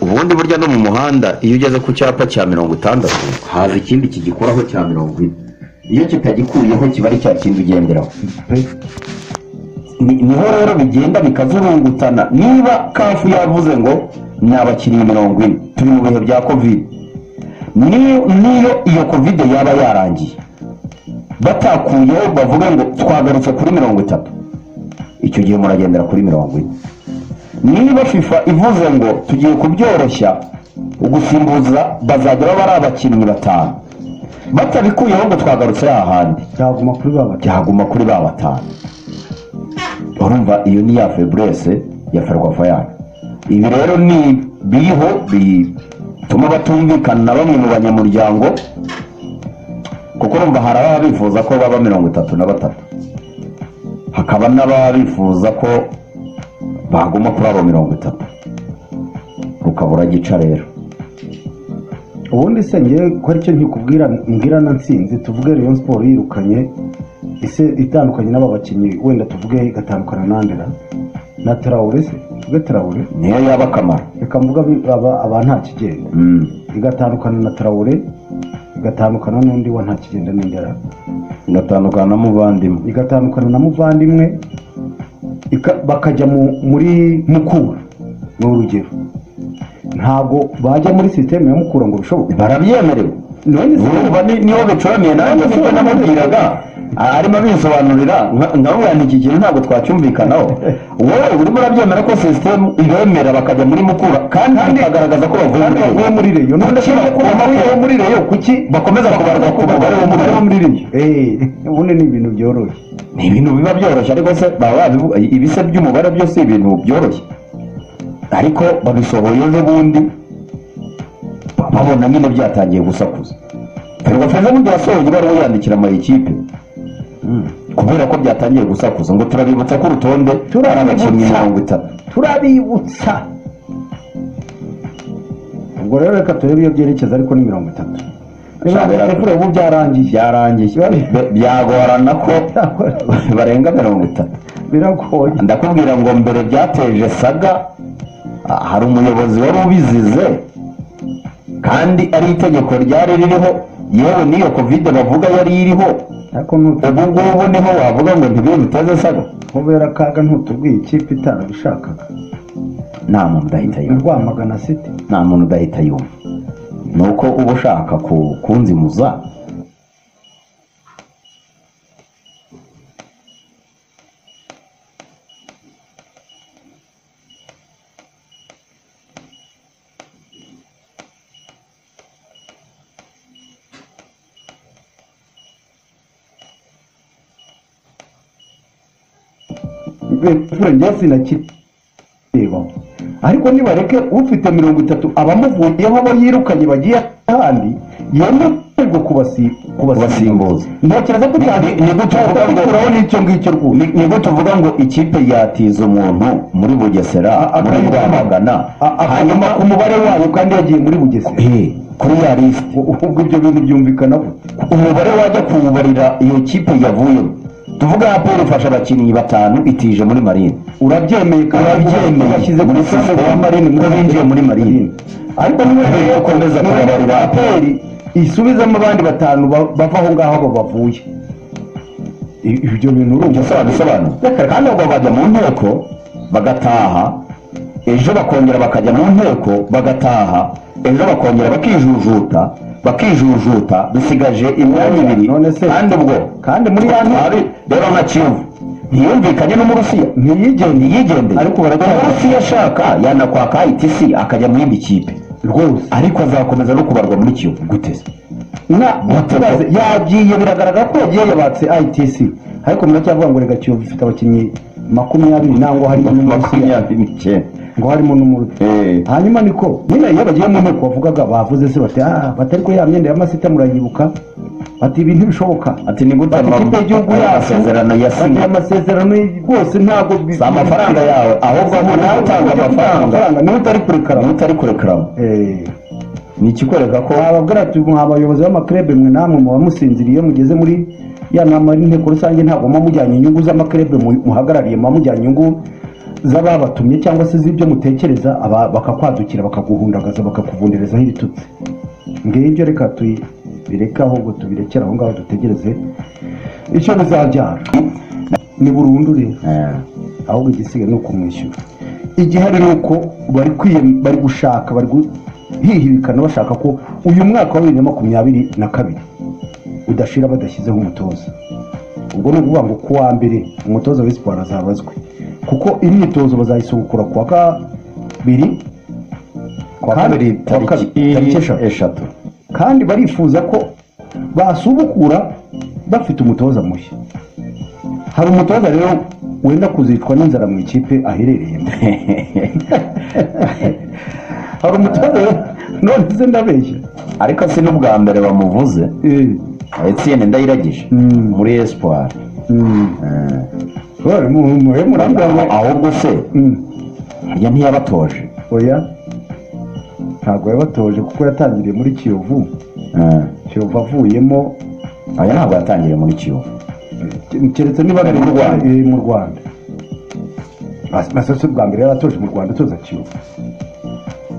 ubundi burya no mu muhanda iyo ugeze ku cyapa cya mirongo itandatu haza ikindi kigikoraho cya mirongo ine iyo kitagikuyeho kiba ari cya kindi ugenderaho ni- niho rero bigenda bikazurungutana niba kafu yavuze ngo ni abakiriya mirongo ine turi mu bihe bya kovide niyo niyo iyo kovide yaba yarangiye batakuyeho bavuga ngo twagarutse kuri mirongo itatu icyo gihe muragendera kuri mirongo ine niba fifa ivuze ngo tugiye kubyoroshya ugusimbuza bazagera bari abakinnyi batanu batabikuyeho ngo twagarutse hahandi cyaguma kuri ba bakiriya byaguma kuri ba batanu urumva iyo ni ya feburese ya ferwafa yanyu ibi rero ni biriho bituma batumvikana na bamwe mu banyamuryango kuko urumva hari ababa bifuza ko baba mirongo itatu na batatu hakaba n'ababa bifuza ko baguma kuri abo mirongo itatu rukabura gica rero ubundi se ngewe ko aricyo nkikubwira mbwira na nsinzi tuvuge Rayon siporo yirukanye ese itandukanye n'aba bakinnyi wenda tuvuge igatandukana nandera na tarawure se tuvuge tarawure niyo yaba akamaro reka mvuga abi- aba aba nta kigenda Mm. igatandukana na tarawure igatandukana n'undi wa nta kigenda n'indera igatandukana na muvandimwe igatandukana na muvandimwe ika- bakajya mu- muri mukura ni urugero ntabwo bajya muri sisiteme ya mukura ngo bishoboke barabyemerewe none se urumva ni- niho bicoraniye nanjye nibyo namubwiraga arimo abisobanurira nka- nkamubwira nti iki kintu ntabwo twacyumvikanaho wowe urimo urabyemera ko sisitemu ibemera bakajya muri mukura kandi bakagaragaza ko bavuye muri reyo nudashobora kubona ko muri reyo kuki bakomeza kubarwa ku mubare wo muri muri reyo eee ubundi ni ibintu byoroshye ni ibintu biba byoroshye ariko se baba babivuga ibise by'umubare byo si ibintu byoroshye ariko babisohoye ejo bundi babona nyine byatangiye gusakuza perezida feza bundi yasohoye ibaruwa yandikira ama ekipe kubera ko byatangiye gusakuza ngo turabibutsa ko urutonde ari abakinnyi Turabibutsa. mirongo itatu turabibutsa ubwo rero reka turebe iyo byerekeza ariko ni mirongo itatu Shabera- reka ubu byarangiye byarangiye Be- byagorana ko barenga mirongo itatu biragoye ndakubwira ngo mbere byateje saga ah, hari umuyobozi wari ubizize kandi ari itegeko ryari ririho yewe n'iyo kovide bavuga yari iriho ariko ntu- ubu ngubu niho wavuga ngo ntibiteze saga kubera kaga ntutubwiye ikipe itarabishakaga nta muntu udahita ni yumva rwamagana siti nta muntu udahita yumva ni uko uba ushaka ku- kunzimuza njye sinakireba ariko nibareke ufite mirongo itatu abamuvuyeho abo yirukanye bagiye ahandi yemererwa kubasi- kubasimbuza ntekereza ko cyane Ni- ni gute uvuga ngo- gukuraho n'icyo ngicyo rwose ni ni gute uvuga ngo ikipe yatiza umuntu muri bugesera A- muri akayivamo. rwamagana A- a- hanyuma hanyuma umubare wayo kandi yagiye muri bugesera Eh, kuri ya lisiti U- ubwo ibyo bintu byumvikana gute umubare wajya kuwubarira iyo kipe yavuyemo tuvuga raporo ifasha abakinnyi batanu itije muri marine urabyemeye kandi urabyemeye washyize ku muri musanzu wa sisitemu marini ko binjiye muri marine ariko niba rero ukomeza kubabarira aperi isubizamo abandi batanu ba- bava aho ngaho abo bavuye I- ibyo bintu urumva gusa wabisobanura kandi ubwo bajya mu nteko bagataha ejo bakongera bakajya mu nteko bagataha ejo bakongera bakijujuta bakijujuta dusigaje imyanya ibiri None se- kandi ubwo kandi muri ya nteko ari rero nka kivu ntiyumvikanye n'umurusiya ntiyigende ntiyigendeye Ariko baracyari- umurusiya ashaka yanakwaka itisi akajya mu yindi kipe rwose ariko azakomeza no kubarwa muri kivu gute se na Gute mutabaze ko- yagiye biragaragara ko yagiye yabatse itc ariko muracyavuga ngo reka kiyovu ifite abakinnyi makumyabiri nangwa harimo n'umurusiya makumyabiri n'icyenda ngo harimo n'umurusiya Eh. hanyuma niko nyine iyo bagiye mu nteko bavugaga bavuze se bati ah batari ko ya myenda y'amasita murayibuka bati ibi ntibishoboka ati ni gute bati mama- ikipe y'igihugu aya yacu masezerano bati yasinye amasezerano rwose ntabwo bi- si amafaranga yawe ahubwo aho nawe utanga amafaranga niwe utari kurekara niba utari kurekaramo ni ikikwereka ko wababwira ati mwa bayobozi b'amakrebe mwe namwe muba musinziriye iyo mugeze muri ya nama y'inteko rusange ntabwo muba mujyanye inyungu z'amakrebe mu- muhagarariye muba mujyanye inyungu z'ababatumye cyangwa se z'ibyo mutekereza aba- bakakwadukira bakaguhundagaza bakakuvunderezaho ibitutsi ngibyo reka tubireke ahubwo tubirekere aho ngaho dutegereze icyo bizabyara ni burundu rero Eh, ahubwo igisigaye ni ukumwishyura igihari ni uko bari kwiye- bari gushaka bari guhihibikana bashaka ko uyu mwaka wa bibiri na makumyabiri na kabiri udashira badashyizeho umutoza ubwo ni ukuvuga ngo ku wa mbere umutoza wa siporo azabazwe kuko imyitozo bazayisubukura ku wa kabiri kuwa kandi- kabiri kuwa kabiri, tariki tariki eshatu. eshatu kandi barifuza ko basubukura bafite umutoza mushya hari umutoza rero wenda kuzicwa n'inzara mu ikipe aherereyemo hari umutoza rero- none se ndabeshya ariko si n'ubwa mbere bamuvuze Eh, etienne ndayiragije Mm. muri espoir mm. Bari mu- mu- mu- murambwira ngo- ahubwo se Mm. harya ntiyabatoje oya ntabwo yabatoje kuko yatangiriye muri kiyovu Eh, kiyovu avuyemo oya ntabwo yatangiriye muri kiyovu keretse niba ari Mu mu Rwanda. Rwanda eh, mu Rwanda Mas- Masasi bwa mbere yaratoje mu Rwanda atoza Kiyovu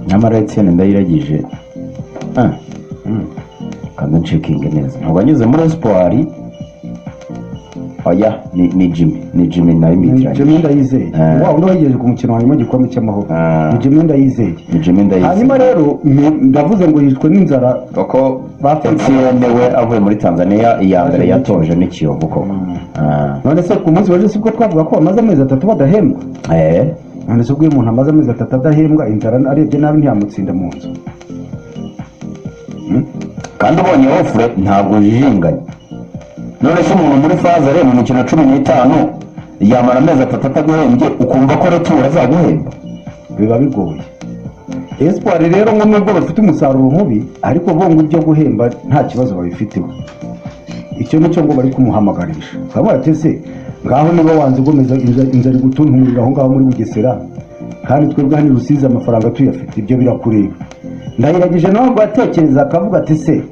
nyamara etienne ndayiragije eh, Mm. kanze nshikinge neza ntabwo anyuze muri espoir oya ni ni jimmy ni jimmy nawe Ibyo imitiranye myenda yizeye Eh. wa undi wayigejeje ku mukino wa nyuma w'igikombe cy'amahoro Eh. ibyo myenda yizeye ni jimmy hanyuma ndayiragije rero ni- ndavuze ngo yicwe n'inzara kuko Bafite- etienne we avuye muri tanzania iya mbere Yaje muri yatoje ni kiyovu koko Eh, none se ku munsi waje sibwo twavuga ko bamaze amezi atatu badahembwa eh, none se ubwo iyo umuntu amaze amezi atatu adahembwa inzara arebye nabi ntiyamutsinda mu nzu kandi ubonye ofure ntabwo ujijinganye none se umuntu muri faze areba imikino cumi n'itanu yamara amezi atatu ataguhembye ukumva ko returu azaguhemba biba bigoye espoir rero ngo nubwo bafite umusaruro mubi ariko bo ngo ibyo guhemba nta kibazo babifiteho icyo ni cyo ngo bari kumuhamagarisha urabona ati ese ngaho niba wanze ugomeza inzara inzara igutuntumurira aho ngaho muri bugesera kandi twebwe hano i rusizi amafaranga tuyafite ibyo birakureba ndahiragije nawe ngo atekereza akavuga ati se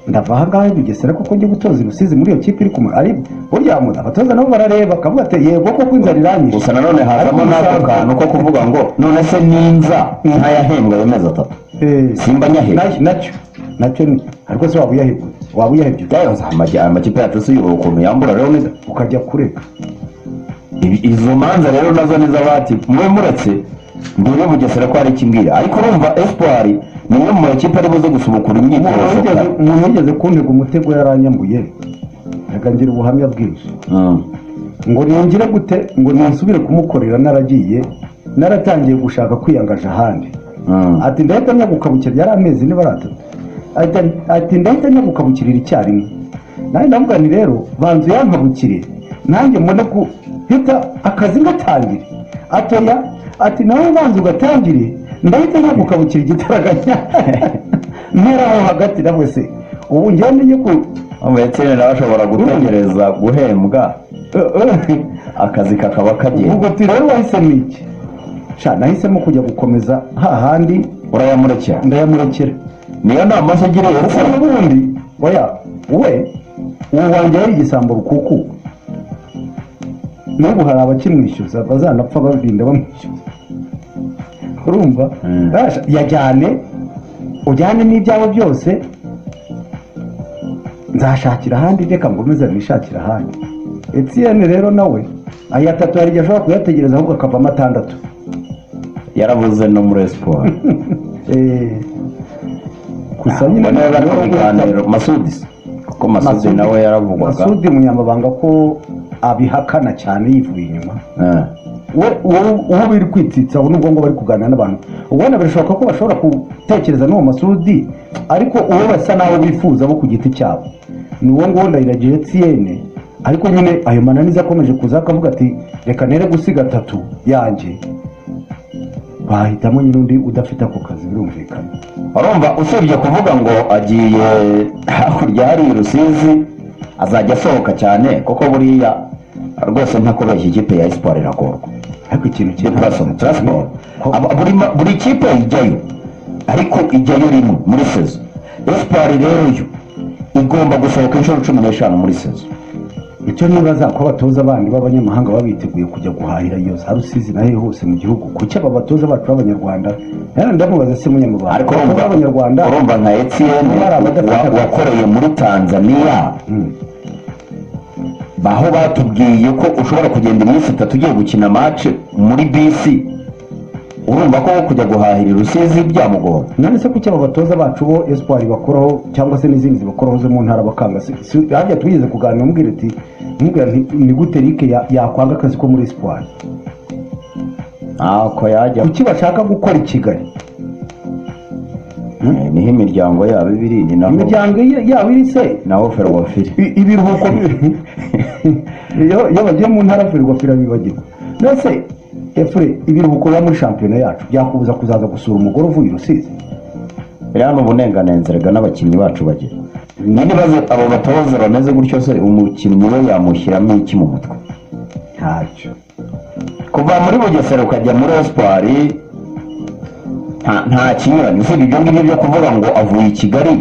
ndava aha ngaha i bugesera kuko njye gutoza i rusizi muri iyo kipe iri kumara ari burya mu- abatoza nabo barareba akavuga ati yego koko inzara iranyishe gusa nanone hazamo n'ako kantu ko kuvuga ngo none se ninza ntayahembwa ayo mezi atatu Eh, simba nyahembwa Na- nacyo nacyo ni ariko se waba uyahebye waba uyahebye byayoza amajya- amakipe yacu se uyobora ukuntu yambura rero neza ukajya kureka Ibi- izo manza rero nazo ni z'abati mwe muretse ndebe bugesera ko hari ikimbwira ariko urumva espoir ni imwe mu makipe ari buze gusubukura Umuntu imyitozo wigeze- umuntu yigeze kuntega umutego yaranyambuye yagangira ubuhamya bwinshi Mm. ngo nongere gute ngo nisubire kumukorera naragiye naratangiye gushaka kwiyangaje ahandi Mm. ati ndahita nyagukabukira yari amezi niba ari atatu Ati- ati ndahita nyagukabukirira icyarimwe nanjye ndavuga nti rero banza uyankabukire nanjye mbone guhita akazi ngatangire atoya ati nawe banza ugatangire ndahita nyagukabukira igitaraganya ntera aho hagati nawe se ubu njyewe ndenye ku ndetse nawe ashobora gutegereza guhembwa akazi kakaba kagenda ubwo ati rero wahisemo iki sha nahisemo kujya gukomeza hahandi urayamurekera ndayamurekera niyo nama se ugira kuko n'ubundi oya we ubu wanjye ari igisambo rukuku n'ubu hari abakimwishyuza bazanapfa barinda bamwishyuza urumva Mm. Basha, yajyane ujyane n'ibyawe byose nzashakira ahandi reka ngomeze nishakira ahandi etiyene rero nawe aya atatu hari igihe ashobora kuyategereza ahubwo akavamo atandatu yarabuze no muri esiporo Eh, gusa nyine niba bari mu niwe biganiro masudi se? kuko masudi nawe yaravugwaga Masudi Munyamabanga ko abihakana cyane yivuye inyuma Eh, we wowe- wowe biri kwitsitsa ubu nubwo ngo bari kuganira n'abantu ubona birashoboka ko bashobora gutekereza n'uwo Masudi ariko uwo basa n'abo bifuza bo ku giti cyabo ni uwo nguwo ndayiragiye Etienne ariko nyine ayo mananiza akomeje kuza akavuga ati reka nere gusiga atatu yanjye bahitamo nyine undi udafite ako kazi birumvikana urumva usibye kuvuga ngo agiye hakurya hari i rusizi azajya asohoka cyane kuko buriya rwose ntakubeshya ikipe ya esiporo iragorwa ariko ikintu ya kiri Burasoni Transport Aba- buri ma- buri kipe ijyayo ariko ijyayo rimwe muri sezo esipari rero yo igomba gusohoka inshuro cumi n'eshanu muri sezo icyo nibaza ko abatoza bandi b'abanyamahanga baba biteguye kujya guhahira iyo za rusizi na hehe hose mu gihugu kuki aba batoza bacu b'abanyarwanda yari ndamubaza se munyamabanga ariko abatoza b'abanyarwanda urumva urumva nka etiyeni Hari abadafite akazi. wakoreye muri tanzaniya Mm. aho batubwiye ko ushobora kugenda iminsi itatu ugiye gukina mace muri bisi urumva ko kujya guhahira i rusizi byamugora none se kuki aba batoza bacu bo espoir bakoraho cyangwa se n'izindi zibakoraho zo mu ntara bakanga Si- si- harya twigeze kuganira umubwira ati mubwira nti ni gute Eric ya- yakwanga akazi ko muri espoir ntako yajya kuki bashaka gukora i kigali Eh, niho imiryango yabo iba iri ni naho imiryango ye- yabo iri se naho ferwafiri I- ibiruhuko bi- iyo iyo bagiye mu ntara ferwafira bibagirwa mbese efure ibiruhuko biba muri shampiyona yacu byakubuza kuzaza gusura umugore uvuye i rusizi biriya ni uburenganzira n'abakinnyi bacu bagira n'ibibazo abo batoza bameze gutyo se umukinnyi we yamushyiramo iki mu mutwe ntacyo kuva muri bugesera ukajya muri esipari nta- nta kinyuranye usibye ibyo ngibyo byo kuvuga ngo avuye i kigali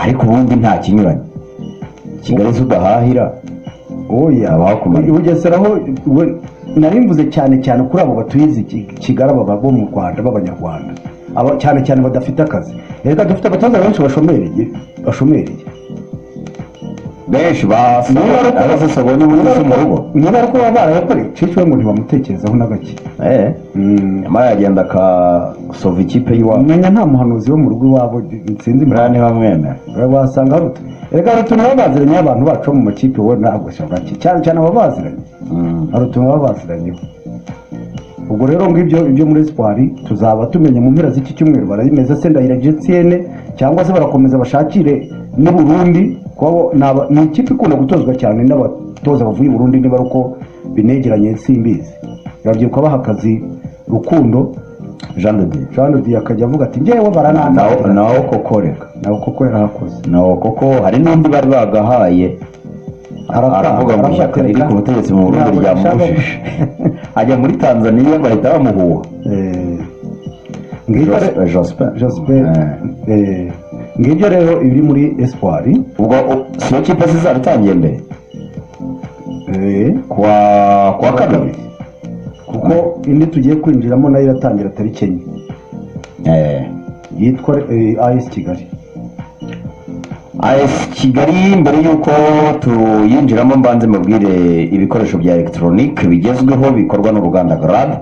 ariko ubundi nta kinyuranye kigali se udahahira oya Haba hakumarira. bugeseraho we- nari mvuze cyane cyane kuri abo batuye kigali aba bo mu rwanda b'abanyarwanda aba cyane cyane badafite akazi reka dufite abatoza benshi bashomereye bashomereye benshi basabonye ubuyobozi mu rugo niba ariko baba barayakoreye cece we ngo ntibamutekerezaho na gake Eh, Mm. nyamara yagenda akasova ikipe y'iwabo umenya nta muhanuzi wo mu rugo iwabo nsinzi buriya ntibamwemera wasanga haruta reka haruta nibo baziranye abantu bacu bo mu makipe we ntabwo shabaki cyane cyane aba baziranye Mm. harutumwa baba baziranyeho ubwo rero ngibyo ibyo muri esipari tuzaba tumenya mu mpera z'iki cyumweru barabimeza se ndahira gcn cyangwa se barakomeza bashakire n'u burundi kuko n'aba- ni ikipe ikunda gutozwa cyane n'abatoza bavuye i burundi niba ari uko binegeranye simbizi babyibuka baha akazi rukundo jean de dieu jean de Dieu akajya avuga ati njyewe nawo baranangira nawo koko reka nawe koko yarahakoze nawo koko hari n'undi bari bagahaye Arataha, aravuga ngo aravuga ishyaka ati, riri ku butegetsi mu burundi ntabwo rishaka- ryamubujije ajya muri tanzaniya bahita bamuhuha Eh, ngibyo re- Jos- Joseph. Jospin Eh. eh, ngibyo rero ibiri muri espoir ubwo u- siyo kipe zizaba itangiye mbere eh, kuwa kuwa kabiri kuko indi tugiye kwinjiramo nayo iratangira tariki enye Eh, yitwa eh, as kigali AS kigali mbere y'uko tuyinjiramo mbanze mubwire ibikoresho bya elegitoronike bigezweho bikorwa n'uruganda garade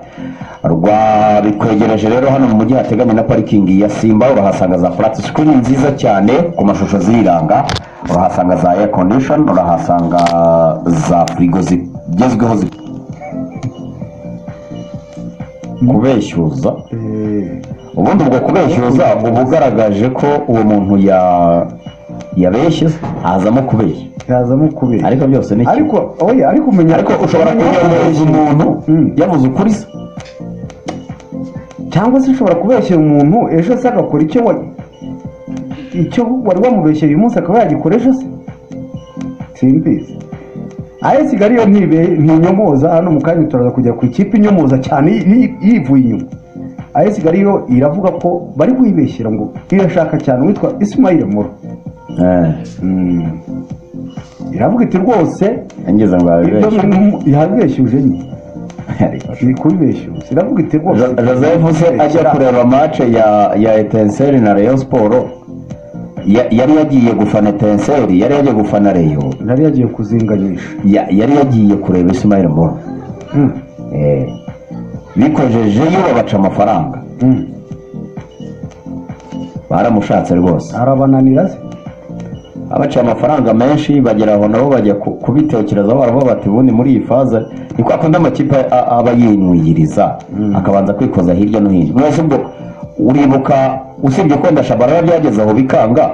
rwabikwegereje rero hano mu mujyi hateganye na parikingi ya simba urahasanga za furati sikirini nziza cyane ku mashusho ziriranga urahasanga za eya kondishoni urahasanga za firigo zigezweho zi- kubeshyuza Eh, ubundi ubwo kubeshyuza uba ugaragaje ko uwo muntu ya yabeshye azamo kubeshya yazamo kubera ariko byose ni kimwe ariko oya ariko umenya ariko ushobora kubeshyuza umuntu Mm. yavuze ukuri se cyangwa se ushobora kubeshyera umuntu ejo se agakora icyo wa icyo wari wamubeshyeye uyu munsi akaba yagikora ejo se simbizi ayo kigali yo ntibe ntinyomoza hano mu kanya turaza kujya ku ikipe inyomoza cyane yi- yivuye inyuma ayo kigali yo iravuga ko bari kuyibeshyira ngo irashaka cyane witwa isimayire muro iravuga iti rwose ngeze ngo ibyo yabibeshye yabeshyuje nyine ni kubibeshyuza iravuga iti rwose Jo- joseph se ajya kureba mace ya ya etenseri na reyo siporo ya- yari yagiye gufana etenseri yari yagiye gufana reyo nari yagiye kuzinganyisha ya- yari yagiye kureba isimayire moro Mm. Eh, bikojejeyo babaca amafaranga Mm. baramushatse rwose arabananira se abaciye amafaranga menshi bagera aho nabo bajya ku- kubitekerezaho baravuga bati ubundi muri iyi faze ni kwa kundi amakipe a- aba yinuyiriza akabanza kwikoza hirya no hino mwese ubwo uribuka usibye ko ndashabara byageze aho bikanga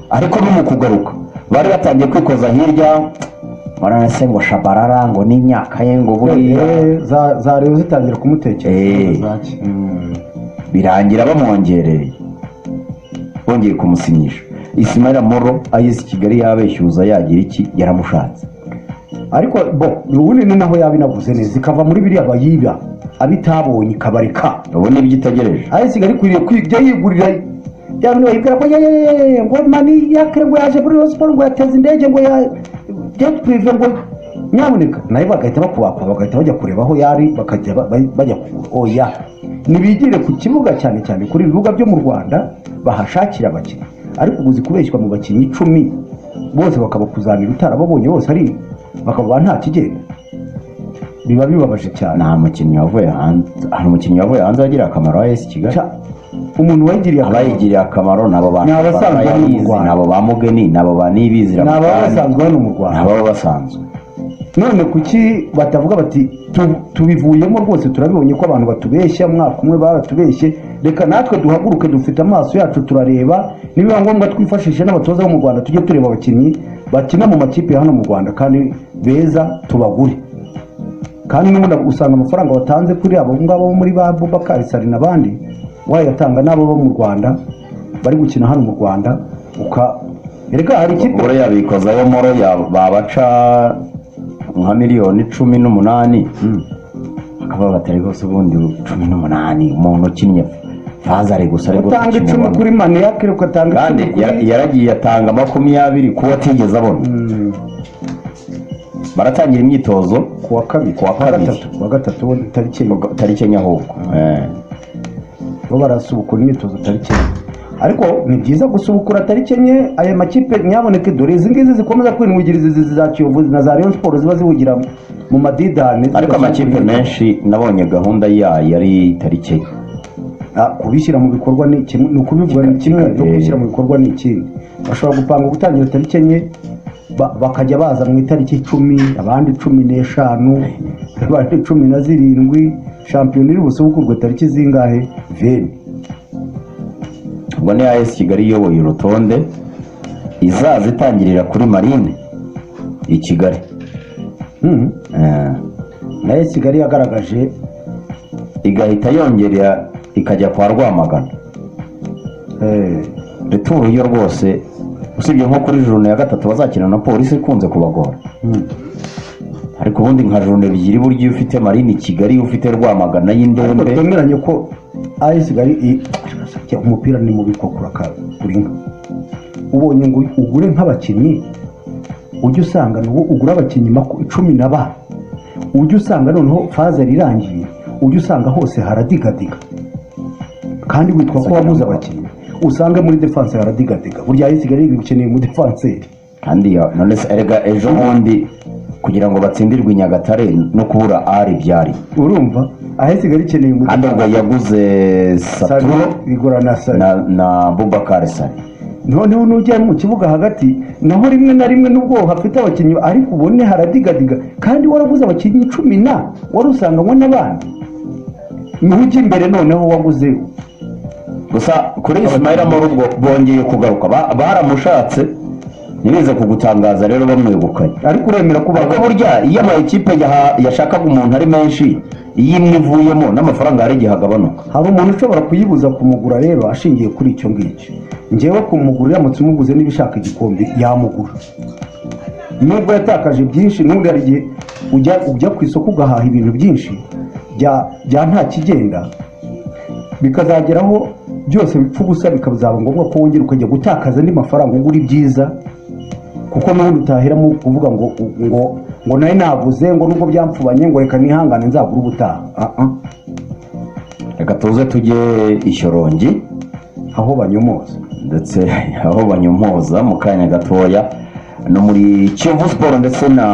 ariko no mu kugaruka bari batangiye kwikoza hirya murana se ngo shabarara ngo n'imyaka ye ngo buriya Eh, za za rero zitangira kumutekereza Eh. zaki. Mm. birangira bamwongereye bongeye kumusinyisha isimayira moro ayesi kigali yabeshyuza yagira iki yaramushatse ariko bo ubundi ni naho yabinavuze neza ikava muri biriya bayiba abitabonye ikabareka ubu nibyo itegereje ayo isigaye ikwiriye kujya yigurira yabona bayibwira ko yeee ngo mani yakire ngo yaje muri Rayon Sport ngo yateza indege ngo ya byari prive ngo nyamuneka nayo bagahita bakubaka bagahita bajya kureba aho yari bakajya ba- ba- bajya kugura oya nibigire ku kibuga cyane cyane kuri ibibuga byo mu rwanda bahashakira abakinnyi ariko ubuzi kubeshywa mu bakinnyi icumi bose bakabakuzanira utarababonye bose ari bakaba nta kigenda biba bibabaje cyane nta mukinnyi wavuye hanze hari umukinnyi wavuye hanze wagira akamaro wa esi kigali Cya- umuntu wayigiriye akamaro abayigiriye akamaro nabo bantu Ni abasanzwe babayizi, hano mu Rwanda. nabo ba mugeni nabo ba nibizira ni mu ababa Rwanda, basanzwe hano mu ni rwanda ababa basanzwe none kuki batavuga bati "Tu- tubivuyemo rwose turabibonye ko abantu batubeshya mwaka umwe baratubeshye reka natwe duhaguruke dufite amaso yacu turareba nibiba ngombwa twifashishe n'abatoza bo mu rwanda tujye tureba abakinnyi bakina mu makipe ya hano mu rwanda kandi beza tubagure kandi n'ubundi usanga amafaranga watanze kuri abo ngabo bo muri ba bubakari sari n'abandi wayatanga n'abo bo mu rwanda bari gukina hano mu rwanda uka erega hari ikipe ubwo yabikozaho moro ya- babaca nka miliyoni cumi n'umunani akaba batari rwose ubundi cumi n'umunani umuntu ukinnye fazare gusa ari rwose utanga ukina icumi ubona. kuri maniyake ugatanga kandi icumi kuri ya- yaragiye atanga makumyabiri kuwo atigeze abona Mm, baratangira imyitozo ku wa kabiri Ku wa Ku wa kabiri. gatatu ku wa gatatu bo tariki enye tariki enye ahubwo Eh. bo barasubukura imyitozo tariki enye ariko ni byiza gusubukura tariki enye aya makipe nyaboneke dore izi ngizi zikomeza kwinwigiriza izi za kiyovu na za rayon sport ziba zihugira mu madidani ariko amakipe menshi nabonye gahunda yayo yari tariki enye Ah, kubishyira mu bikorwa ni kimwe ni ukubivuga ni kimwe no Eh. kubishyira mu bikorwa ni ikindi bashobora gupanga gutangira tariki enye ba- bakajya baza mu itariki icumi abandi cumi n'eshanu abandi cumi na zirindwi shampiyona iri busubukurwe tariki zingahe veni ubwo ni as kigali iyoboye urutonde izaza itangirira kuri marine i kigali Mhm. Eh. nayo kigali yagaragaje igahita yongera ikajya kwa rwamagana eh, returu yo rwose usibye nko kuri jurune ya gatatu bazakina na polisi ikunze kubagora mhm. ariko ubundi nka jurune ebyiri burya iyo ufite marine i kigali iyo ufite rwamagana ariko y'indembe twemeranye ko ayo kigali i- Arasakira, umupira ni mubi ko kuraka uri inka ubonye ngo ugure nk'abakinnyi ujya usanga n'ubu ugura abakinnyi maku- cumi na ba ujya usanga noneho faze irangiye ujya usanga hose haradigadiga kandi witwa ko wabuze abakinnyi usange muri defanse haradigadiga burya ayo kigali bikeneye mu defanseri kandi ya- none se erega ejo bundi kugira ngo batsindirwe i nyagatare no kubura ari byari urumva aho kigali ikeneye mu kandi ubwo yaguze saturo igorana sari na, na bubakari sari noneho nujya mu kibuga hagati naho rimwe na rimwe nubwo hafite abakinnyi ariko ubone haradigadiga kandi waraguze abakinnyi cumi na wari usanganywe n'abandi niho ujya imbere noneho waguze gusa kuri isimayira muri ubwo bongeye kugaruka Ba- baramushatse ntibize kugutangaza rero bamwegukanye ariko uremera ko ariko burya iyo ama ekipe yaha- yashakaga umuntu ari menshi iyo imwe ivuyemo n'amafaranga hari igihe agabanuka hari umuntu ushobora kuyibuza kumugura rero ashingiye kuri icyo ngicyo ngewe kumugura uramutse umuguze niba ushaka igikombe yamugura nubwo yatakaje byinshi n'ubundi hari igihe ujya ujya ku isoko ugahaha ibintu byinshi bya bya nta kigenda bikazageraho byose bipfa ubusa bikazaba ngombwa ko wongera ukajya gutakaza andi mafaranga ugura ibyiza kuko n'ubundi utahiramo kuvuga ngo ngo ngo nawe naguze ngo nubwo byamfubanye ngo reka nihangane nzagure ubutaha Ah, ah. reka tuze tujye ishyorongi aho banyomoza ndetse aho banyomoza mu kanya gatoya no muri kiyovu siporo ndetse na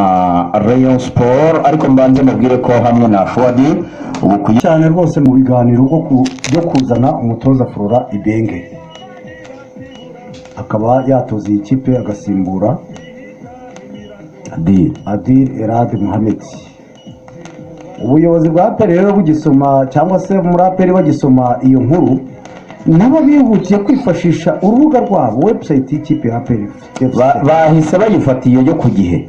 rayon siporo ariko mbanze mubwire ko hamwe na fuwadi ubu ku cyane rwose mu biganiro bwo ku- byo kuzana umutoza flora ibenge akaba yatoza iyi kipe agasimbura di adil erad muhammed ubuyobozi bwa aperi rero bugisoma cyangwa se muri aperi bagisoma iyo nkuru nabo bihutiye kwifashisha urubuga rwabo webusayiti y'ikipe ya aperi Ba- bahise bayifatiye yo ku gihe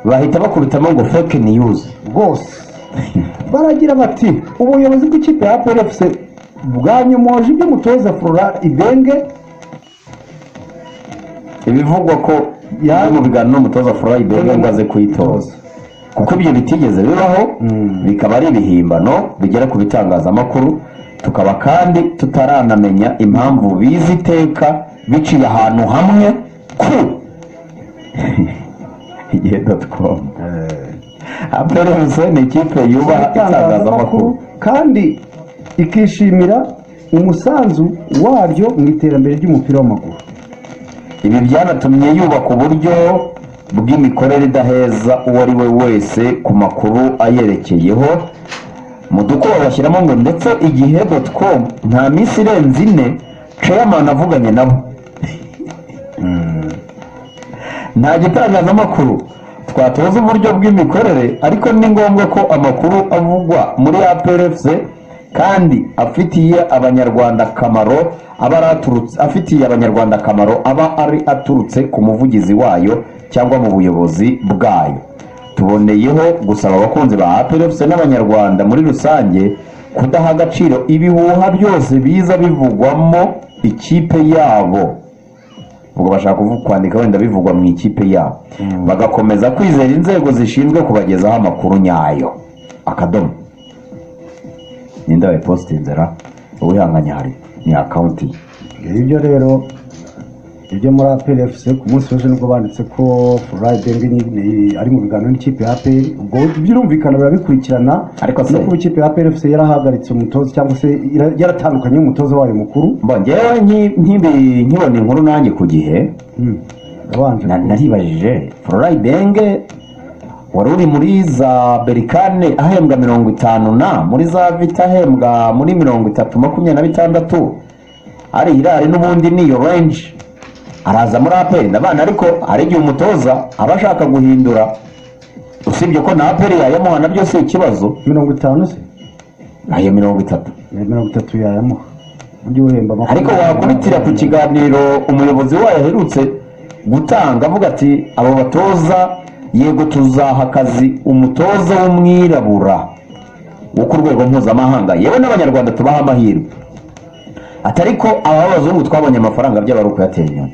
bahita bakubitamo ngo fake news bwose baragira bati ubuyobozi bw'ikipe ya plfc bwanyomoje ibyo umutoza flora ibenge ibivugwa ko Ya- yari mu biganiro n'umutoza Florent Ibenge ngo aze kuyitoza kuko ibyo bitigeze bibaho bikaba ari ibihimbano bigera ku bitangazamakuru tukaba kandi tutaranamenya impamvu bizi iteka biciye ahantu hamwe ku igihe doti komu aperemuze ni ikipe yubaha itangazamakuru kandi ikishimira umusanzu waryo mu iterambere ry'umupira w'amaguru ibi byanatumye yubaka uburyo bw'imikorere idaheza uwo ari we wese ku makuru ayerekeyeho mu dukubo bashyiramo ngo ndetse igihe doti komu nta minsi irenze ine ceyamani avuganye nabo nta gitangazamakuru twatoza uburyo bw'imikorere ariko ni ngombwa ko amakuru avugwa muri APRFC kandi afitiye abanyarwanda akamaro aba ari aturutse afitiye abanyarwanda akamaro aba ari aturutse ku muvugizi wayo cyangwa mu buyobozi bwayo tuboneyeho gusaba abakunzi ba APRFC n'abanyarwanda muri rusange kudaha agaciro ibihuha byose biza bivugwamo ikipe yabo ubwo bashaka kuvu- kwandika wenda bivugwa mu ikipe yabo bagakomeza kwizera inzego zishinzwe kubagezaho amakuru nyayo akadomo ninde wayipositinzera uwihanganye hari ni akawunti ibyo rero ibyo muri APRFC ku munsi w'ejo nibwo banditse ko Furayi Denge nyine ari mu biganiro n'ikipe ya APR ubwo birumvikana birabikurikirana Ariko se- no kuba ikipe ya APRFC yarahagaritse umutoza cyangwa se yara- yaratandukanye n'umutoza wayo mukuru Bo, njyewe nki- nkibi- nkibona inkuru nanjye ku gihe yabanje na- naribajije fororayi denge wari uri muri za berikane ahembwa mirongo itanu na muri za vita ahembwa muri mirongo itatu makumyabiri na bitandatu arihira hari n'ubundi ni iyo range araza muri aperi ndabana ariko hari igihe umutoza aba ashaka guhindura usibye ko na aperi yayamuha nabyo si ikibazo mirongo itanu se ayo mirongo itatu Eh, mirongo itatu yayamuha ujye uhemba ariko wakubitira ku kiganiro umuyobozi wayo aherutse gutanga avuga ati abo batoza yego tuzaha akazi umutoza w'umwirabura wo ku rwego mpuzamahanga yewe n'abanyarwanda tubaha amahirwe atari ko aba b'abazungu twabonye amafaranga byaba ari ukuyatera inyuma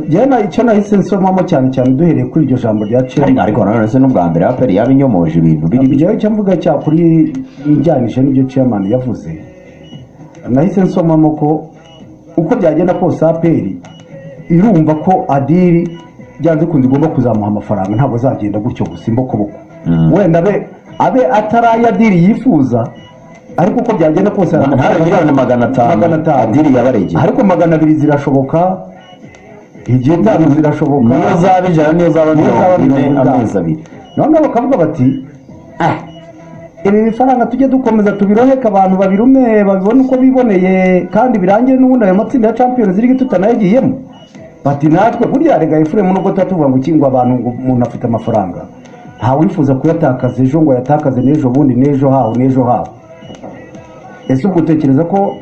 Njyewe na- icyo nahise nsomamo cyane cyane duhereye kuri iryo jambo rya ariko Chelsea ariko nanone se n'ubwa mbere aperi yaba inyomoje ibintu biri ibyo icyo mvuga cyakuri njyanije n'ibyo chairman yavuze nahise nsomamo ko uko byagenda kose aperi irumva ko adiri byanze bikunze igomba kuzamuha amafaranga ntabwo azagenda gutyo gusa imbokoboko wenda abe abe atari adiri yifuza ariko uko byagenda kose hari ntare amafaranga- miliyoni magana atanu magana atanu. adiri yabaregeye ariko magana abiri zirashoboka igihe itanu zirashoboka niyo zaba ijana niyo zaba Niyo zaba mirongo ine mirongo itanu. amezi abiri noneho bakavuga bati ah ibi bifaranga tujye dukomeza tubiroheke abantu babirume babibone uko biboneye kandi birangire n'ubundi ayo matsinda ya champions league tutanayagiyemo bati natwe burya rega efuremu nubwo tuba tuvuga ngo iki ngo abantu ngo umuntu afite amafaranga ntawifuza kuyatakaza ejo ngo ayatakaze n'ejo bundi n'ejo haho n'ejo haho ese ubwo utekereza ko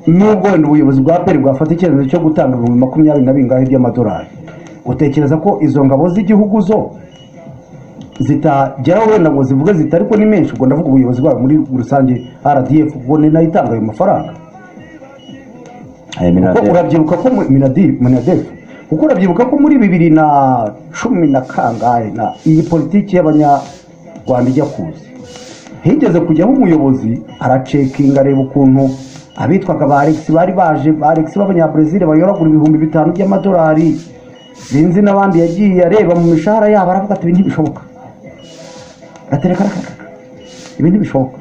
nubwo wenda ubuyobozi bwa peri bwafata icyemezo cyo gutanga ibihumbi makumyabiri na bingahe by'amadolari utekereza ko izo ngabo z'igihugu zo zitageraho wenda ngo zivuge ziti ariko ni menshi ubwo ndavuga ubuyobozi bwayo muri rusange rdf ubwo ni nayo itanga ayo mafaranga ayo kuko miliyoni urabyibuka ko mu- minadi- minadef kuko urabyibuka ko muri bibiri na cumi na kangahe na iyi politiki y'abanyarwanda ijya kuza higeze kujyaho umuyobozi aracekinga areba ukuntu abitwaga ba alex bari baje ba alex b'abanyabrezil bayoragura ibihumbi bitanu by'amadolari sinzi n'abandi yagiye areba mu mishahara yabo aravuga ati ibi ntibishoboka gatereka rakakaka ibi ntibishoboka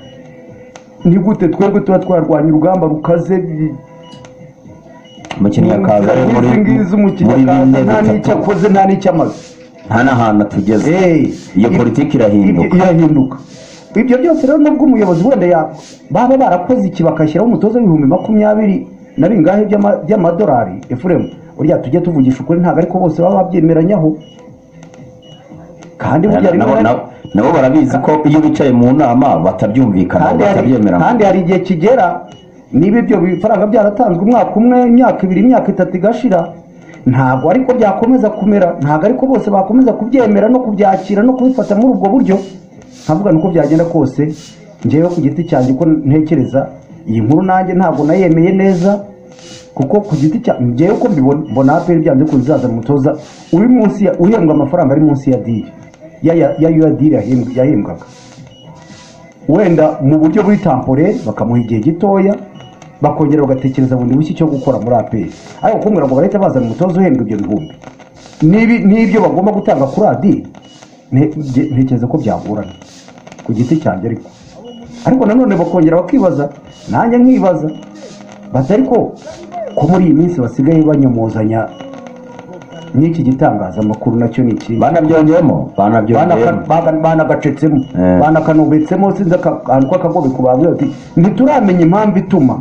ni gute twebwe tuba twarwanya urugamba rukaze umukiriya akaza ari muri muri bine nta n'icyo bitatu akoze nta n'icyo amaze nta n'ahantu atugeze Eh, iyo i- politiki irahinduka irahinduka ibyo byose rero nubwo umuyobozi wenda ya- baba barakoze iki bakashyiraho umutoza w'ibihumbi makumyabiri na bingahe by'ama- by'amadolari efuremu urya tujye tuvugisha ukuri ntabwo ariko bose baba babyemeranyaho kandi burya Na- rimwe nabo- na- nabo- nabo barabizi ko iyo bicaye mu nama batabyumvikana kandi hari batabyemerana kandi hari igihe kigera niba ibyo bifaranga byaratanzwe umwaka umwe imyaka ibiri imyaka itatu igashira ntabwo ariko byakomeza kumera ntabwo ariko bose bakomeza kubyemera no kubyakira no kubifata muri ubwo buryo nkavuga nuko byagenda kose njyewe ku giti cyanjye uko ntekereza iyi nkuru nanjye ntabwo nayemeye neza kuko ku giti cyanjye njyewe uko mbibona mbona aperi byanze ko bizaza umutoza uri munsi ya- uhembwa amafaranga ari munsi ya diri ya ya ya ya diri yahembwa- yahembwaga wenda mu buryo buri tampore bakamuha igihe gitoya bakongera bagatekereza bundi bushya icyo gukora muri aperi ariko kumbwira ngo barahita bazana umutoza uhembwa ibyo bihumbi n'ibi- n'ibyo bagomba gutanga kuri adi ntekereza ko byagorana ku giti cyanjye ariko ariko nanone bakongera bakibaza nanjye nkibaza bati ariko ko muri iyi minsi basigaye banyomozanya n'iki gitangazamakuru nacyo ni ikindi banabyongeyemo banabyongeyemo Banaka- banagacetsemo Eh. banakanubitsemo sinzi aka- akantu k'akagobe ku bantu ati ntituramenya impamvu ituma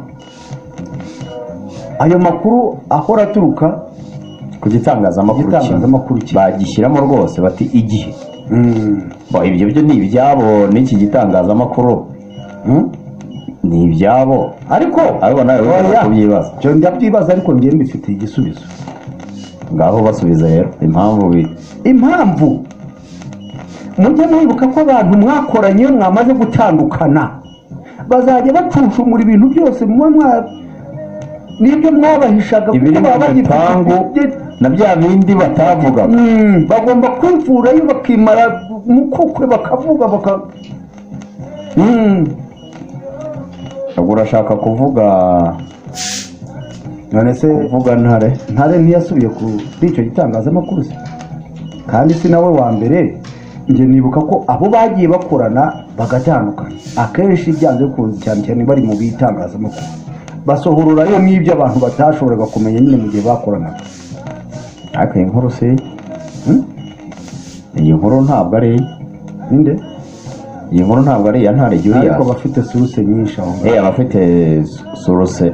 ayo makuru ahora aturuka ku gitangazamakuru kimwe igitangazamakuru kimwe bagishyiramo rwose bati igihe Mm. Bo, ibyo byo ni ibyabo n'iki gitangazamakuru Mm? ni ibyabo ariko ariko nawe Oya. wigeze kubyibaza ibyo ndabyibaza ariko njyewe mbifitiye igisubizo ngaho basubiza rero impamvu bi- impamvu mujye mwibuka ko abantu mwakoranye iyo mwamaze gutandukana bazajya bacucumura ibintu byose muba mwa n'ibyo mwabahishaga kuko ibiri mu baba bagifite- bipangu na bya bindi batavuga Mm, bagomba kwivurayo bakimara mukukwe bakavuga baka Mm. ubwo urashaka kuvuga none se kuvuga ntare ntare ntiyasubiye kuri icyo gitangazamakuru se kandi si nawe wa mbere njye nibuka ko abo bagiye bakorana bagatandukana akenshi byanze bikunze cyane cyane bari mu bitangazamakuru basohorora yo n'ibyo abantu batashoboraga kumenya nyine mu gihe bakoranaga ariko iyi nkuru si Hmm? iyi nkuru ntabwo ari ninde iyi nkuru ntabwo ari iya ntare ariko juriyasi bafite suruse nyinshi aho ngaho eh abafite suruse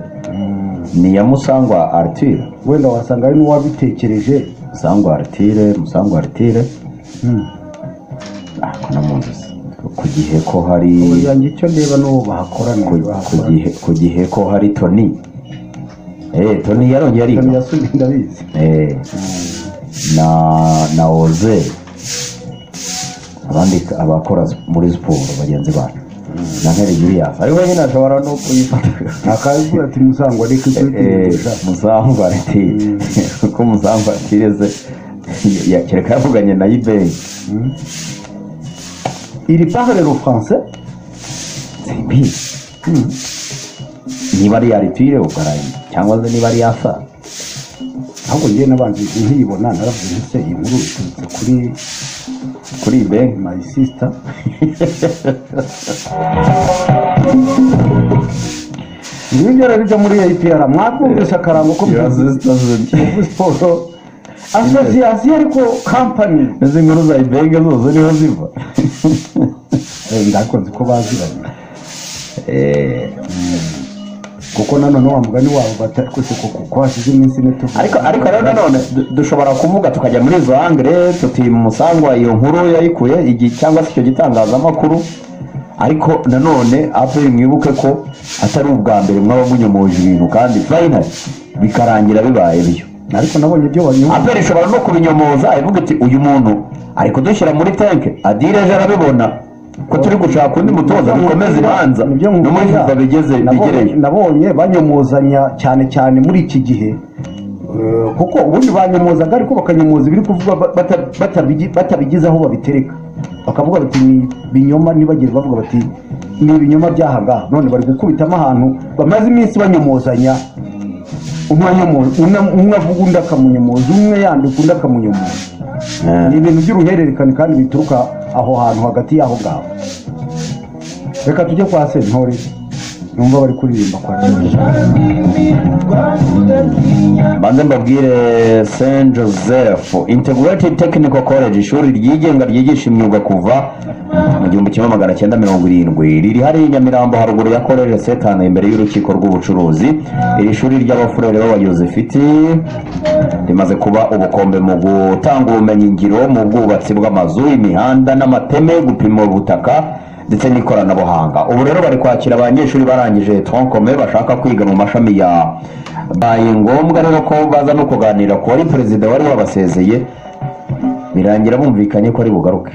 ni iya musangwa aritire wenda wasanga ari n'uwabitekereje musangwa aritire musangwa aritire Hmm. ariko na mu nzozi ku gihe ko hari Ubu yanjye icyo ndeba n'uwo bahakoraniye ku- ku bahakoraniye gihe- ku gihe ko hari toni eh toni yarongeye ariga yasubiye ndabizi Eh, na na oze abandi abakora muri siporo bagenzi bacu na nkeri juriyasi ariko nyine ashobora no kuyifata akazi ati musangwa reka icyo Eh, musangwa ati kuko musangwa atireze kereka yavuganye na ibeyi iri pahare ro français simbizi niba ari yaritire ukarayi cyangwa se niba ari yasa ahubwo njyewe n'abandi nkiyibona naravuze nti se iyi nkuru iturutse kuri kuri ibeyi my sister ngibyo rero ibyo muri apr mwakumvisha akarango ko muvuze siporo asosiyasiyo ariko kampani izi nkuru za ibenge zose niho ziva ndakunze ko baziranye kuko nanone wa mugani wabo batari kose ko kuko hashize iminsi ine tuvuga ariko ariko rero nanone du- dushobora kuvuga tukajya muri izo angire tuti musangwa iyo nkuru yayikuye igi cyangwa se icyo gitangazamakuru ariko nanone aperi mwibuke ko atari ubwa mbere mwaba munyomoje ibintu kandi fayinali bikarangira bibaye byo ariko nabonye ibyo wanyuma aperi ishobora no kubinyomoza ivuga iti uyu muntu ari kudushyira muri tenke adire ejo arabibona ko turi gushaka undi mutoza dukomeze imanza Nibyo nkubwira. no muri fifa bigeze Nabonye- bigereye nabonye banyomozanya cyane cyane muri iki gihe Eh, kuko ubundi banyomozaga ariko bakanyomoza ibiri kuvugwa ba- bata- batabigi- batabigize aho babitereka bakavuga bati ni binyoma ntibagire bavuga bati ni ibinyoma byahangaha none bari gukubitamo ahantu bamaze iminsi banyomozanya umwe anyomoza- umwe- umwe avuga undi akamunyomoza umwe yandika undi akamunyomoza Eh. ni ibintu by'uruhererekane kandi bituruka aho hantu hagati y'aho ngaho reka tujye kwa sentore numva bari kuririmba kwa kibuye banze mbabwire saint joseph integrated technical college ishuri ryigenga ryigisha imyuga kuva mu gihumbi kimwe magana cyenda mirongo irindwi riri hariya i nyamirambo haruguru ya college setane imbere y'urukiko rw'ubucuruzi iri shuri ry'abafurere b'abayozefiti rimaze kuba ubukombe mu gutanga ubumenyi ngiro mu bwubatsi bw'amazu imihanda n'amateme gupima ubutaka ndetse n'ikoranabuhanga ubu rero bari kwakira abanyeshuri barangije tronkome bashaka kwiga mu mashami ya baye ngombwa rero ko baza no kuganira ku wari perezida wari wabasezeye birangira bumvikanye ko ari bugaruke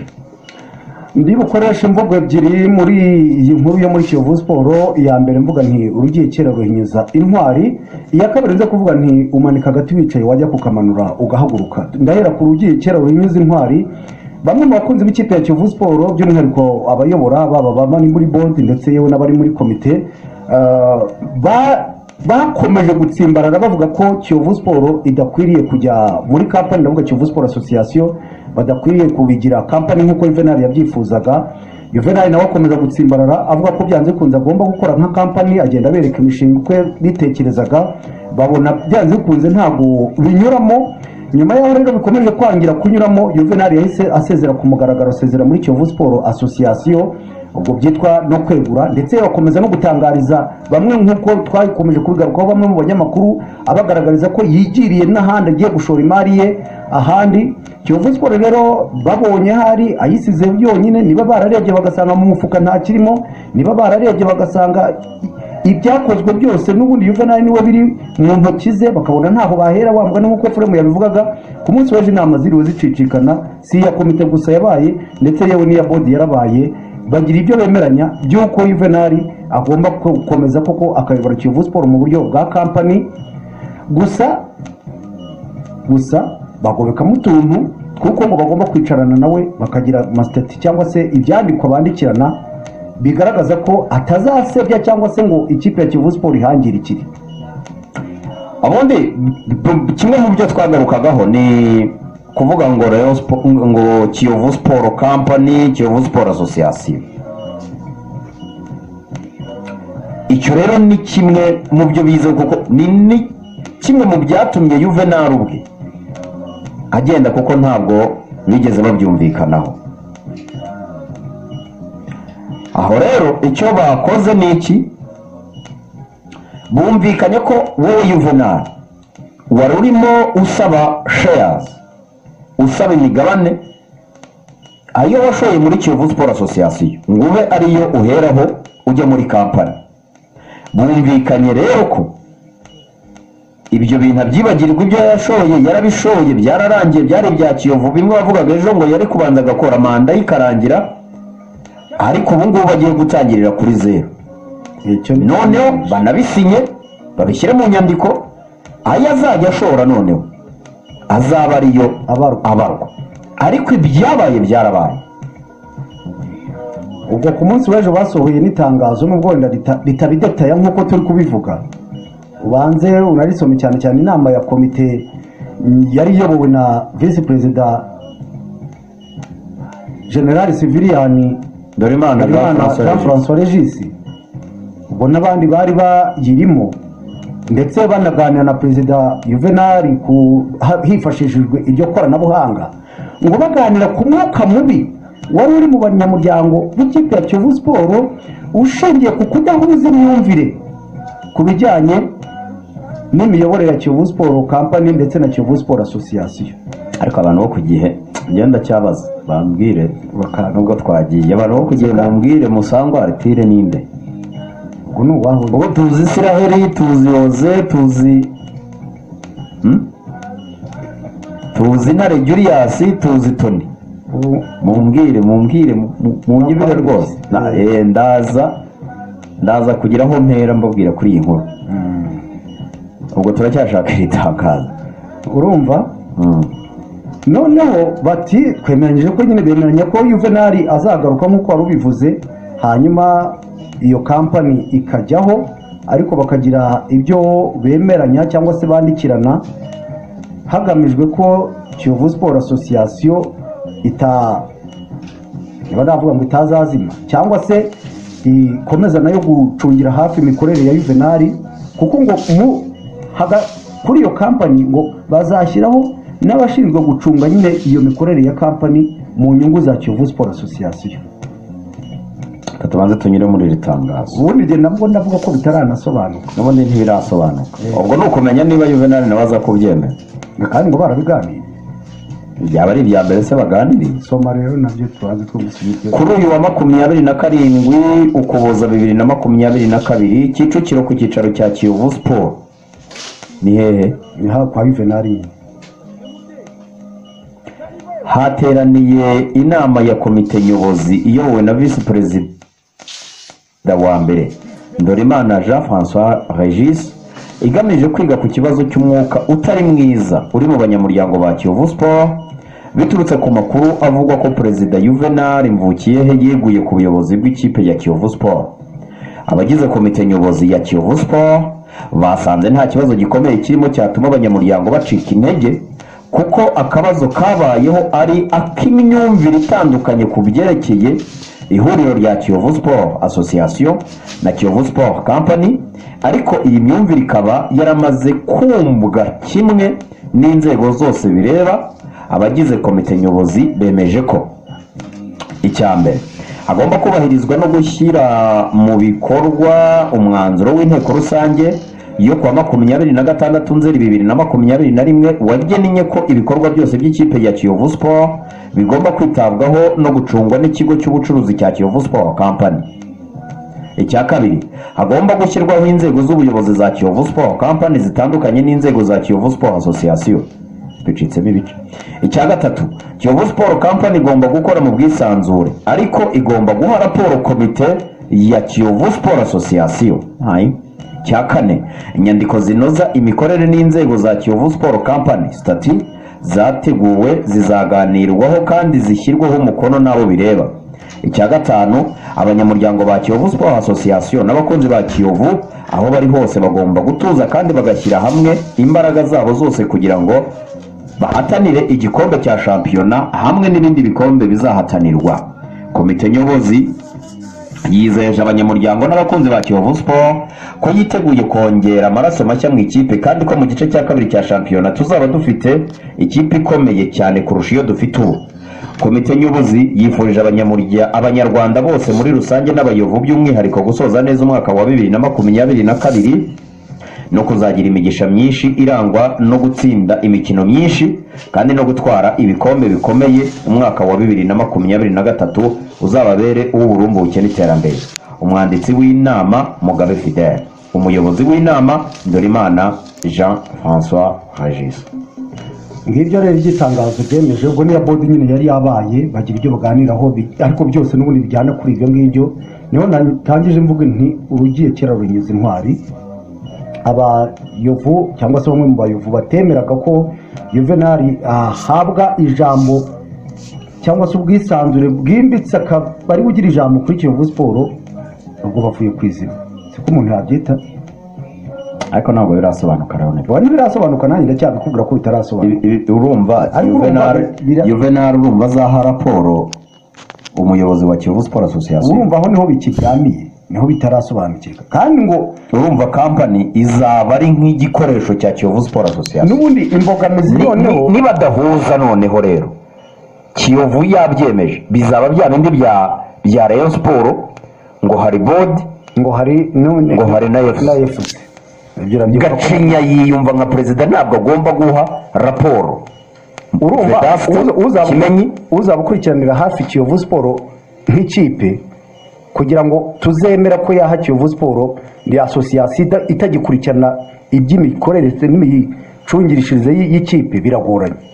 ndi bukoreshe imvugo ebyiri muri iyi nkuru yo muri kiyovu siporo iya mbere mvuga nti urugiye kera ruhinyuza intwari iya kabiri nza kuvuga nti umanika agati wicaye wajya kukamanura ugahaguruka ndahera ku rugiye kera ruhinyuza intwari bamwe mu bakunzi b'ikipe ya kiyovu siporo by'umwihariko abayobora baba abari muri bodi ndetse yewe n'abari muri komite eh, ba bakomeje gutsimbarara bavuga ko kiyovu siporo idakwiriye kujya muri kampani ndavuga kiyovu siporo asosiyasiyo badakwiriye kubigira kampani nk'uko yuvenali yabyifuzaga yuvenali nawe akomeza gutsimbarara avuga ko byanze bikunze agomba gukora nka kampani agenda abereka imishinga uko bitekerezaga babona byanze bikunze ntabwo binyuramo nyuma yaho rero bikomeje kwangira kunyuramo yuvenali yahise asezera ku mugaragaro asezera muri kiyovu siporo asosiyasiyo ubwo byitwa no kwegura ndetse bakomeza no gutangariza bamwe nk'uko twakomeje kubigarukaho bamwe mu banyamakuru abagaragariza ko yigiriye n'ahandi agiye gushora imari ye ahandi kiyovu siporo rero babonye hari ayisize yonyine niba bararebye bagasanga mu mufuka nta kirimo niba bararebye bagasanga ibyakozwe byose n'ubundi yuvenali niwe biri mu ntoki ze bakabona ntaho bahera wambwa n'uko furemu yabivugaga ku munsi w'ejo inama ziriwe zicicikana si iya komite gusa yabaye ndetse yewe n'iya bodi yarabaye bagira ibyo bemeranya by'uko yuvenali agomba gukomeza koko akayobora kiyovu siporo mu buryo bwa kampani gusa gusa bagobekamo utuntu kuko ngo bagomba kwicarana nawe bakagira amasitati cyangwa se ibyandikwa bandikirana bigaragaza ko atazasebya cyangwa se ngo ikipe ya kiyovu siporo ihangirikire ubundi kimwe mu byo twagarukagaho ni kuvuga ngo rero ngo kiyovu siporo kampani kiyovu siporo asosiyasiyo icyo rero ni kimwe mu byo bize kuko ni kimwe mu byatumye yuvenali ubwe agenda kuko ntabwo bigeze babyumvikanaho aho rero icyo bakoze ni iki bumvikanye ko wowe yuvenali wari urimo usaba sheyazi usaba imigabane ayo washoye muri kiyovu siporo asosiyasiyo ngo ube ariyo uheraho ujya muri kampani bumvikanye rero ko ibyo bintu abyibagirwa ibyo yashoye yarabishoye byararangiye byari ibya kiyovu bimwe bavugaga ejo ngo yari kubanza agakora manda ikarangira ariko ubu ngubu bagiye gutangirira kuri zeru noneho banabisinye babishyire mu nyandiko ayo azajya ashora noneho azaba ariyo abarwa ariko ibyabaye byarabaye ubwo ku munsi w'ejo basohoye n'itangazo nubwo wenda ritabidetaya nk'uko turi kubivuga ubanze unarisome cyane cyane inama ya komite yari iyobowe na visi perezida generali siviriyani dorimana jean francois regisi ubwo n'abandi bari bayirimo ndetse banaganira na perezida yuvenali hifashishijwe iryo koranabuhanga ngo baganira ku mwuka mubi wari uri mu banyamuryango b'ikipe ya kiyovu siporo ushingiye ku kudahuza imyumvire ku bijyanye n'imiyoborere ya kiyovu siporo kampani ndetse na kiyovu siporo asosiyasiyo ariko abantu bo ku gihe ngenda cyabaza bambwire nubwo twagiye abantu bo ku gihe bambwire musangwa aritire n'inde ubwo ni uwaho ubwo tuzi isiraheli tuzi yoze tuzi tuzi ntare juriyasi tuzi toni mumbwire mumbwire munyibire rwose ndaza ndaza kugira aho mpera mbabwira kuri iyi nkuru ubwo turacyashaka itangazo urumva noneho bati twemeranyije ko nyine bemeranya ko yuvenali azagaruka nk'uko wari ubivuze hanyuma iyo kampani ikajyaho ariko bakagira ibyo bemeranya cyangwa se bandikirana hagamijwe ko kiyovu siporo asosiyasiyo ita niba navuga ngo itazazima cyangwa se ikomeza nayo gucungira hafi imikorere ya yuvenali kuko ngo kuri iyo kampani ngo bazashyiraho n'abashinzwe gucunga nyine iyo mikorere ya kampani mu nyungu za kiyovu siporo asosiyasiyo reka tubanze tunyure muri iri tangazo ubundi igihe nabwo ndavuga ko bitaranasobanuka n'ubundi ntibirasobanuka ubwo ni ukumenya niba yuvenali nawe aza kubyemera kandi ngo barabiganiriye byaba ari ibya mbere se baganiriye soma rero nabyo tubanze two gusubiza kuri uyu wa makumyabiri na karindwi ukuboza bibiri na makumyabiri na kabiri kicukiro ku cyicaro cya kiyovu siporo ni hehe ni hafi kwa yuvenali hateraniye inama ya komite nyobozi iyobowe na visi perezida wa mbere Ndorimana jean francois regis igamije kwiga ku kibazo cy'umwuka utari mwiza uri mu banyamuryango ba kiyovu siporo biturutse ku makuru avugwa ko perezida yuvenali mvukiyehe yeguye ku buyobozi bw'ikipe ya kiyovu siporo abagize komite nyobozi ya kiyovu siporo basanze nta kibazo gikomeye kirimo cyatuma abanyamuryango bacika intege kuko akabazo kabayeho ari ak'imyumvire itandukanye ku byerekeye ihuriro rya kiyovu sport association na kiyovu sport company ariko iyi myumvire ikaba yaramaze kumbwa kimwe n'inzego zose bireba abagize komite nyobozi bemeje ko icya mbere hagomba kubahirizwa no gushyira mu bikorwa umwanzuro w'inteko rusange yo kuwa makumyabiri na gatandatu nzeri bibiri na makumyabiri na rimwe wagennye ko ibikorwa byose by'ikipe ya kiyovu sport bigomba kwitabwaho no gucungwa n'ikigo cy'ubucuruzi cya kiyovu sport company icya kabiri hagomba gushyirwaho inzego z'ubuyobozi za kiyovu sport company zitandukanye n'inzego za kiyovu sport association bicitsemo ibice icya gatatu kiyovu sport company igomba gukora mu bwisanzure ariko igomba guha raporo komite ya kiyovu sport association Hai. icya kane inyandiko zinoza imikorere n'inzego za kiyovu sport company stati zateguwe zizaganirwaho kandi zishyirweho umukono n'abo bireba icya gatanu abanyamuryango ba kiyovu sport association n'abakunzi ba kiyovu aho bari hose bagomba gutuza kandi bagashyira hamwe imbaraga zabo zose kugira ngo bahatanire igikombe cya shampiyona hamwe n'ibindi bikombe bizahatanirwa komite nyobozi yizeje abanyamuryango n'abakunzi ba kiyovu sport ko yiteguye kongera amaraso mashya mu ikipe kandi ko mu gice cya kabiri cya shampiyona tuzaba dufite ikipe ikomeye cyane kurusha iyo dufite ubu komite nyobozi yifurije abanyamurya- abanyarwanda bose muri rusange n'abayovu by'umwihariko gusoza neza umwaka wa bibiri na makumyabiri na kabiri no kuzagira imigisha myinshi irangwa no gutsinda imikino myinshi kandi no gutwara ibikombe bikomeye umwaka wa bibiri na makumyabiri na gatatu uzababere uw'uburumbuke n'iterambere umwanditsi w'inama mugabe fidele umuyobozi w'inama ndorimana jean francois regis ngibyo rero igitangazo byemeje ubwo niya bodi nyine yari yabaye bagira ibyo baganiraho bi- ariko byose n'ubundi bijyana kuri ibyo ngibyo niho natangije mvuga nti urugiye kera runyuze intwari abayovu cyangwa se bamwe mu bayovu batemeraga ko yuvenali ahabwa ijambo cyangwa se ubwisanzure bwimbitse akaba ari bugira ijambo kuri kiyovu siporo ubwo bavuye ku izina siko umuntu yabyita ariko ntabwo birasobanuka leonel ubu ntibirasobanuka nanjye ndacyabikubwira ko bitarasobanuka Ibi- ibi- urumva Ariko urumva Juvenal- bira- juvenal urumva azaha raporo umuyobozi wa kiyovu sport association urumva aho niho bikiryamiye niho bitarasobanukirwa kandi ngo urumva kampani izaba ari nk'igikoresho cya kiyovu sport association n'ubundi imbogamizi Ni- noneho ni- nibadahuza noneho rero kiyovu yabyemeje bizaba bya bindi bya bya rayon siporo ngo hari bodi ngo hari none Ngo hari na FC. efuse ibyo urabyumva ko- gacinya yiyumva nka perezida ntabwo agomba guha raporo urumva Vedaste, uza- uzaba- Kimenyi. uzaba ukurikiranira hafi kiyovu siporo nk'ikipe kugira ngo tuzemera ko yaha kiyovu siporo ni asosiyasiyo ita- itagikurikirana iby'imikorere ndetse n'imicungirishirize y'i- y'ikipe biragoranye